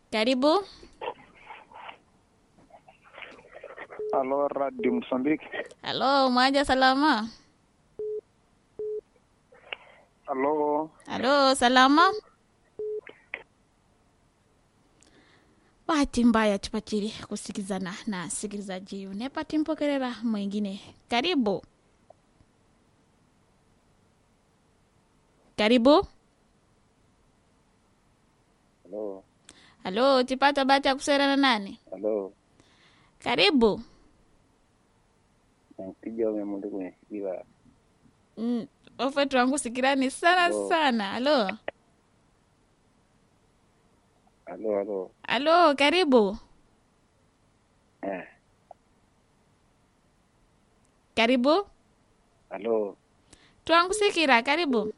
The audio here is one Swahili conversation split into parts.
Karibu. Halo, Radio Msambiki. Halo, mwaja salama? Halo, Halo, salama? Bahati mbaya tupatili kusikizana na sikilizaji unepati mpokerera mwingine. Karibu. Karibu. Halo, Halo, tipata bahati ya kusera na nani? halo, Karibu. nakupiga umemundi kwenye sikila. Mm, ofetu wangu sikirani sana Halo. sana. Halo. Halo, halo, Halo, karibu. eh, Karibu. halo, twangusikira karibu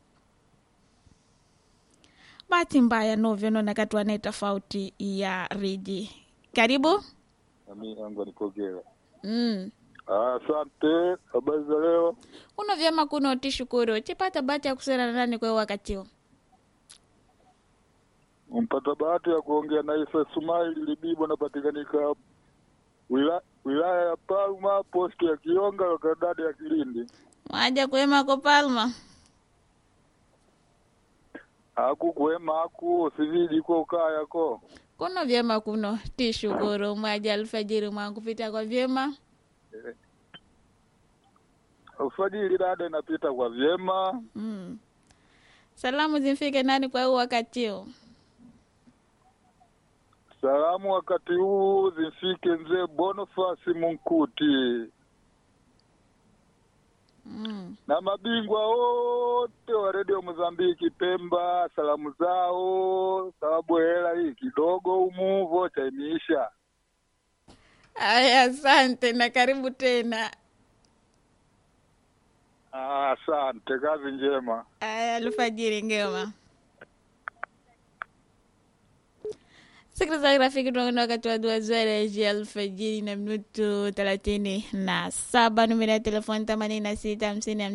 bahati mbaya novyo nona katuane tofauti ya riji karibu nami yangu anipokea. mm. Asante, habari za leo? uno vyema kuno tishukuru chipata bahati ya kusera na nani kwe wakatio Umpata bahati ya kuongea na Isa Sumaili Libibo, napatikanika wila, wilaya ya Palma, posti ya Kionga, lokadadi ya Kilindi. mwaja kwema ko palma Aku kuema aku siviji ko ukaya ko kuno vyema kuno tishukuru mwaja alfajiri mwangu pita kwa vyema ufadhili dada inapita kwa vyema. mm. salamu zimfike nani kwa huu wakatio Salamu wakati huu zifike mzee Bonifasi Munkuti mm. na mabingwa wote wa redio Mozambiki Pemba, salamu zao, sababu hela hii kidogo humu vocha imeisha. aya asante na karibu tena Ah, Asante, kazi njema. Aya, alfajiri ngema. Sikilizaji rafiki, tunakwenda wakati wa dua zwereji alfajiri na minutu thelathini na saba. Numero ya telefoni themanini na sita hamsini